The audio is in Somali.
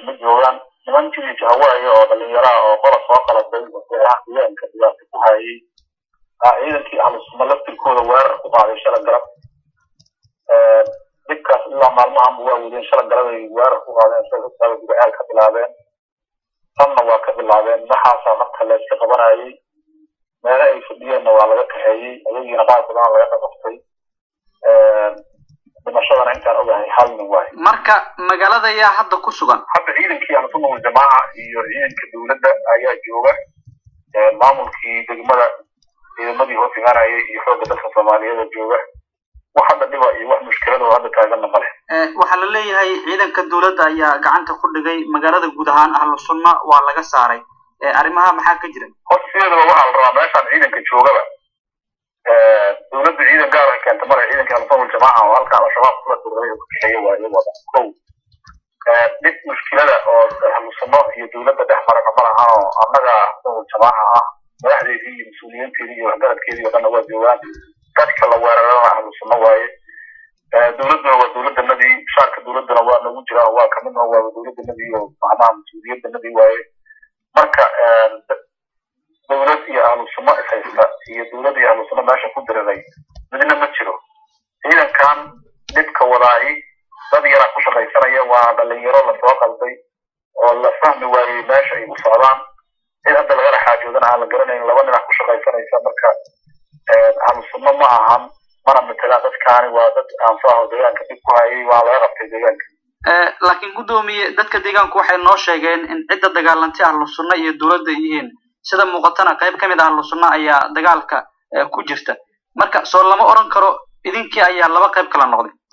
ma joogaan nimankii jahawaayo oo dhalinyaraha oo qola soo qalatay waxyaalaha deegaanka dhibaato ku hayay ciidankii ahlusunna laftirkooda weerar ku qaaday shala galab dhibkaas ilaa maalmahanba waa wadeen shala galabay weerar ku qaadeen sida ogtaaba gudacaal ka bilaabeen tanna waa ka bilaabeen maxaasaa marka la iska qabanayay meele ay fadhiyeenna waa laga kaxeeyey ayagiina qaar badan laga dhamaftay dhimashadana intaan ogahay hal nin waayo marka magaalada yaa hadda ku sugan hadda ciidankii ahlusunna waljamaaca iyo ciidanka dowladda ayaa jooga maamulkii degmada ciidamadii hoos imaanayay iyo xoogga dalka soomaaliyeed jooga wax hadda dhiba iyo wax mushkilada oo hadda taaganna male waxaa la leeyahay ciidanka dowladda ayaa gacanta ku dhigay magaalada guud ahaan ahlu sunna waa laga saaray arrimaha maxaa ka jira horta sideedaba waxaa la rabaa meeshaan ciidanka joogaba dowladda ciidan gaar ay keenta male ciidanka ahlusunna waljamaaca oo halkaa al-shabaab kula duray oo ka kaxeeya waa iyagooda kow dhib mushkilada oo ahlu sunno iyo dowladda dhex marana ma lahanoo annaga ahlusunna waljamaaca ah madaxdeedii iyo mas-uuliyiinteedii iyo waxgaradkeedii oo dhanna waa joogaan dadka la weerarana ahlu sunno waaye dowladduna waa dowladdanadii shaarka dowladdana waa nagu jiraa waa kamidna waa dowladdanadii oo macnaha mas-uuliyaddanadii waaye marka dowlad iyo ahlu sunno ishaysta iyo dowlad iyo ahlu sunno meesha ku diriray midna ma jiro ciidankan dhibka wadaahi dad yaraa ku shaqaysanaya waa dhalinyaro lasoo qalday oo la fahmi waayey meesha ay u socdaan cid hadda lagala xaajoodana aan la garanayn laba dhinac ku shaqaysanaysa marka ahlu sunno ma ahan mana matelaan dadkaani waa dad aanfaaho deegaanka dhib ku hayay waa laga qabtay deegaanka laakiin guddoomiye dadka deegaanku waxay noo sheegeen in cidda dagaalantay ahlu sunna iyo dowladda yihiin sida muuqatana qayb ka mid ah ahlu sunna ayaa dagaalka ku jirta marka soo lama odhan karo idinkii ayaa laba qayb kala noqday